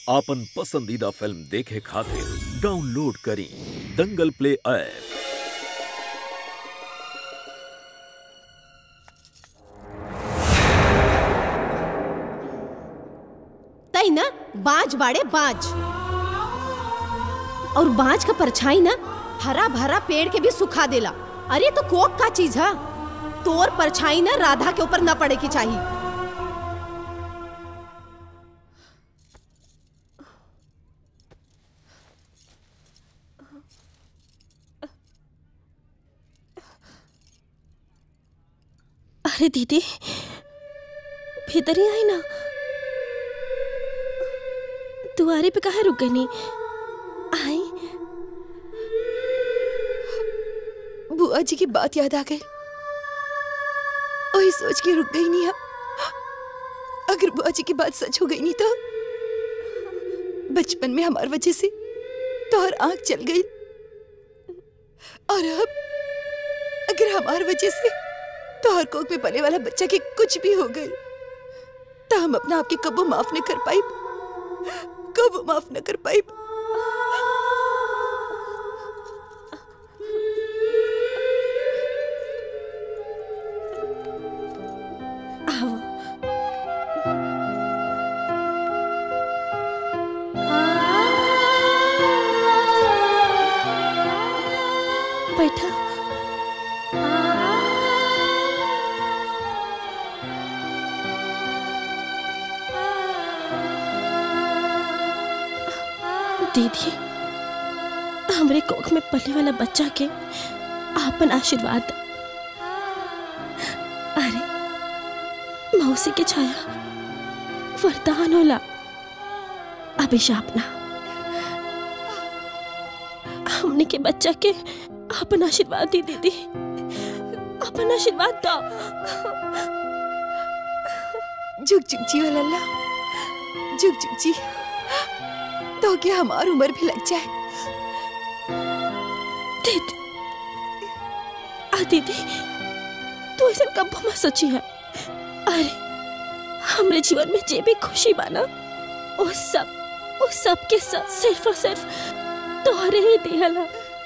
आपन पसंदीदा फिल्म देखे खातिर डाउनलोड करी दंगल प्ले ऐप तई ना बाज बाड़े बाज और बाज का परछाई ना हरा भरा पेड़ के भी सुखा देला अरे तो कोक का चीज है तोर परछाई ना राधा के ऊपर न पड़े की चाहिए अरे दीदी भीतर ही आई ना दुआरे पे कहा रुक गई नहीं आई बुआ जी की बात याद आ गई वही सोच के रुक गई नहीं हम अगर बुआ जी की बात सच हो गई नहीं तो बचपन में हमारी वजह से तो और आंख चल गई और अब अगर हमारी वजह से तो हर कोक में पले वाला बच्चा के कुछ भी हो गए तो हम अपना आपके कबो माफ न कर पाई कबो माफ न कर पाई आओ बैठा दीदी हमरे कोख में पले वाला बच्चा के आपन आशीर्वाद अरे मौसी के छाया वरदान होला अभिशाप ना हमने के बच्चा के अपन आशीर्वाद दी दीदी अपन आशीर्वाद दो झुक झुक जी वाला अल्लाह झुक झुक जी तो क्या हमारी उम्र भी लग जाए दीदी आ दीदी तू ऐसा कब मत सोची है अरे हमरे जीवन में जे भी खुशी बाना वो सब वो सब के सब सिर्फ और सिर्फ तोहरे ही दिहला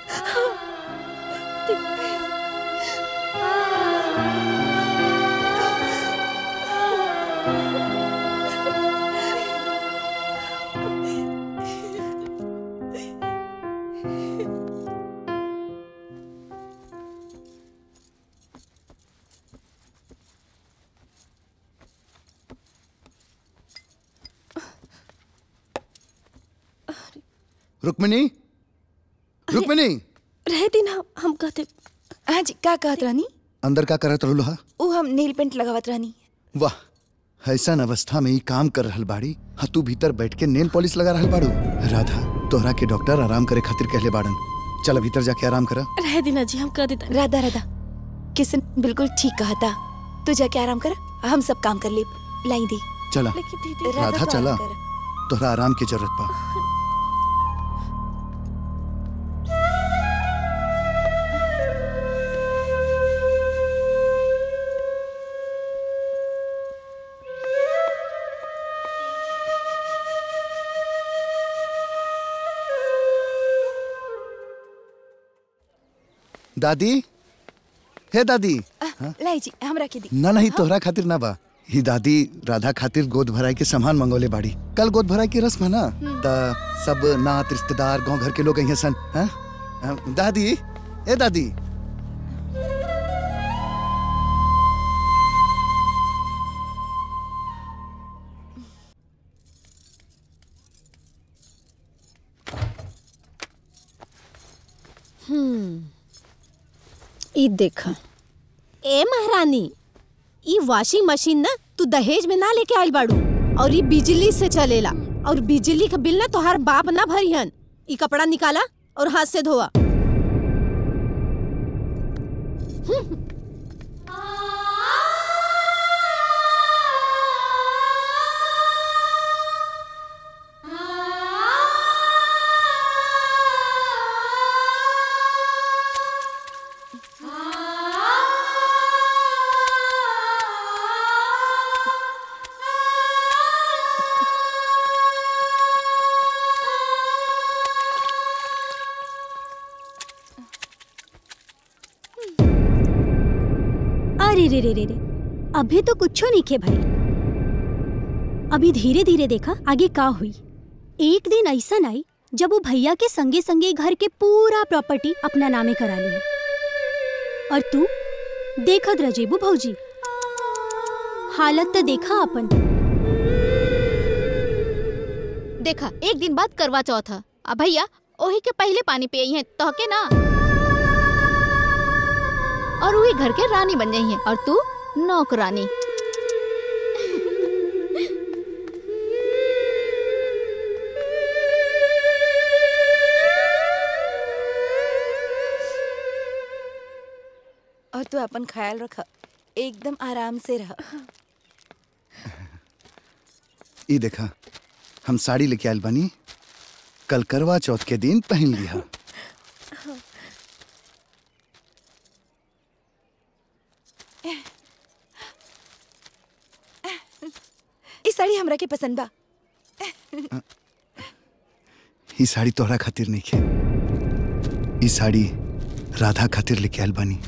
रुक्मिनी रुक्मिनी रह दी ना हम कहते हाँ जी का कहत रानी अंदर का करत रहलू हा वो हम नेल पेंट लगावत रानी वाह ऐसा अवस्था में ही काम कर रहल बाड़ी हा तू भीतर बैठ के नेल पॉलिश लगा रहल बाड़ू राधा तोहरा के डॉक्टर आराम करे खातिर कहले बाड़न चल भीतर जाके आराम करा रह दी ना जी हम कह देता राधा राधा किशन बिल्कुल ठीक कहा था तू जाके आराम कर हम सब काम कर ले लाई दी चला लेकिन दीदी राधा तो आराम चला कर। तोहरा आराम की जरूरत बा दादी हे दादी आ, लाई जी हमरा के दी ना नहीं तोहरा खातिर ना बा ही दादी राधा खातिर गोद भराई के सामान मंगोले बाड़ी कल गोद भराई की रस्म है ना ता सब नात रिश्तेदार गांव घर के लोग अहिए सन हैं? हाँ, दादी ए दादी ई देख ए महारानी ई वॉशिंग मशीन ना तू दहेज में ना लेके आइल बाड़ू और ई बिजली से चलेला और बिजली का बिल ना तोहार बाप ना भरिहन ई कपड़ा निकाला और हाथ से धोआ रे रे रे रे अभी तो कुछो नहीं खे भाई अभी धीरे धीरे देखा आगे का हुई एक दिन ऐसा आई जब वो भैया के संगे संगे घर के पूरा प्रॉपर्टी अपना नामे करा ली और तू देखत रजेबू भौजी हालत तो देखा अपन देखा एक दिन बाद करवा चौथ ह आ भैया ओही के पहले पानी पियई है तहके ना और वही घर के रानी बन जाई है और तू नौकरानी और तू अपन ख्याल रख एकदम आराम से रह ई देखा हम साड़ी लेके आयल बानी कल करवा चौथ के दिन पहन लिहा ई साड़ी हमरा के पसंद बा ई साड़ी तोहरा खातिर नहीं खे ई साड़ी राधा खातिर लेके आयल बानी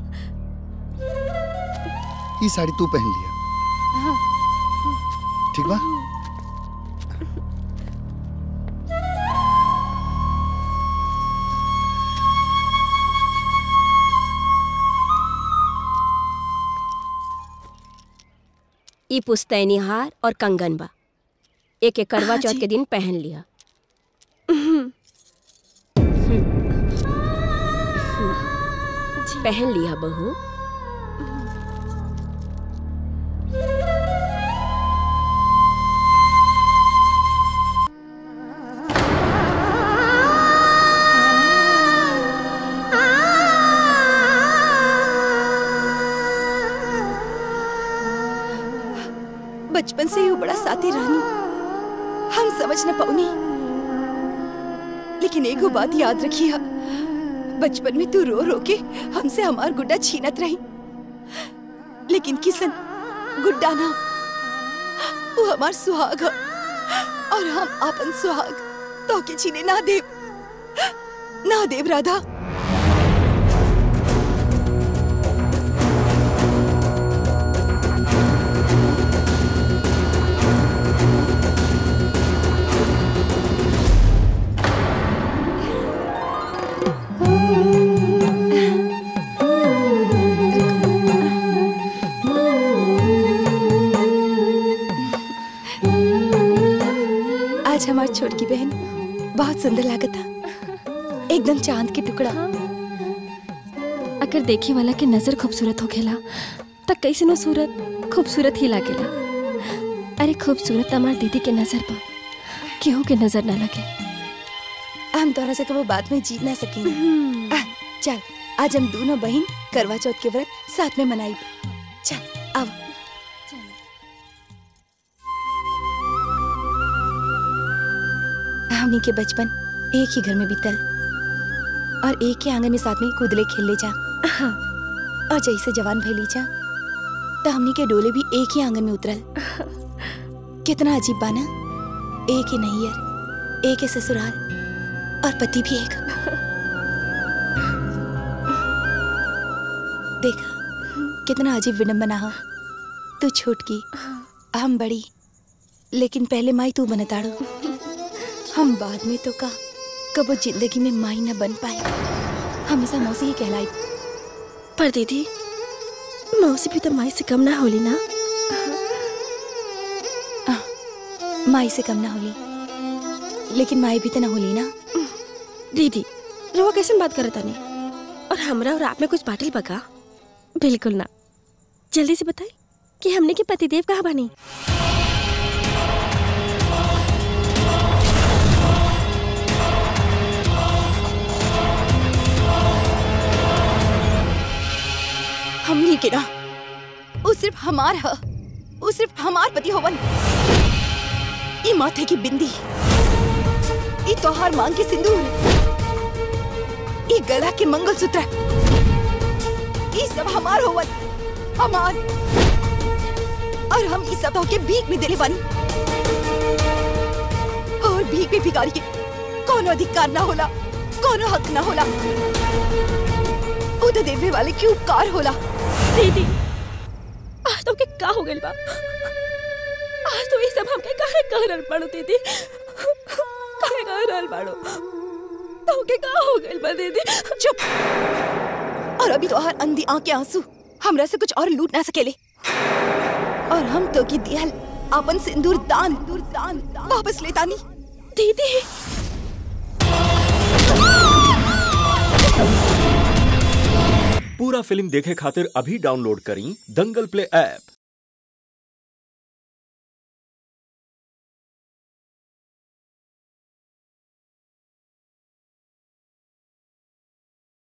ई साड़ी तू पहन लिया ठीक बा ई पुस्तैनी हार और कंगन बा एक एक करवा हाँ चौथ जी। के दिन पहन लिया पहन लिया बहू बचपन से ही वो बड़ा साथी रहनी हम समझ न पाऊनी लेकिन एगो बात याद रखिए बचपन में तू रो रो के हमसे हमार गुड्डा छीनत रही लेकिन किसन गुड्डा ना वो हमार सुहाग ह और हम आपन सुहाग तो के छीने ना देव ना देव राधा आज हमारी छोटकी बहन बहुत सुंदर लागत था एकदम चांद के टुकड़ा अगर देखे वाला के नजर खूबसूरत होखेला त कैसे नो सूरत खूबसूरत ही लागेला अरे खूबसूरत हमार दीदी के नजर पर केहू के नजर ना लगे हम तोरा से कबो बात में जीत ना सकेंगे आ, चल आज हम दोनों बहन करवा चौथ के व्रत साथ में मनाई चल अब हमनी के बचपन एक ही घर में बीतल और एक ही आंगन में साथ में कूदले खेलले जा और जैसे जवान भैली जा तो हमनी के डोले भी एक ही आंगन में उतरल कितना अजीब बाना एक ही नैयर एक ही ससुराल और पति भी एक देखा कितना अजीब विडम्बना हो तू छोटकी हम बड़ी लेकिन पहले माई तू बनताड़ो हम बाद में तो का कबो जिंदगी में माई न बन पाए हमेशा मौसी ही कहलाई पर दीदी मौसी भी तो माई से कम ना होली ना माई से कम ना होली लेकिन माई भी तो ना होली ना दीदी रुआ कैसे बात करत तानी और हमरा और आप में कुछ बाटल बका बिल्कुल ना जल्दी से बताई कि हमने के पतिदेव कहाँ बनी हमनी के ना वो सिर्फ हमार ह वो सिर्फ हमार पति होवन ई माथे की बिंदी ई तोहार मांग के सिंदूर ई गला के मंगलसूत्र ई सब हमार होवन हमार और हम ई सब के भीख में देले बानी और भीख में भिखारी के कोनो अधिकार ना होला कोनो हक ना होला वो तो देवे वाले की उपकार होला दीदी आज तो के का हो गइल बा आज तो ये सब हमके काहे कह रहल बाड़ू दीदी काहे कह रहल बाड़ू तो के का हो गइल बा दीदी चुप और अभी तो हर अंधी आंख के आंसू हमरा से कुछ और लूट ना सकेले और हम तो की दियल अपन सिंदूर दान दान वापस लेतानी दीदी पूरा फिल्म देखे खातिर अभी डाउनलोड करी दंगल प्ले ऐप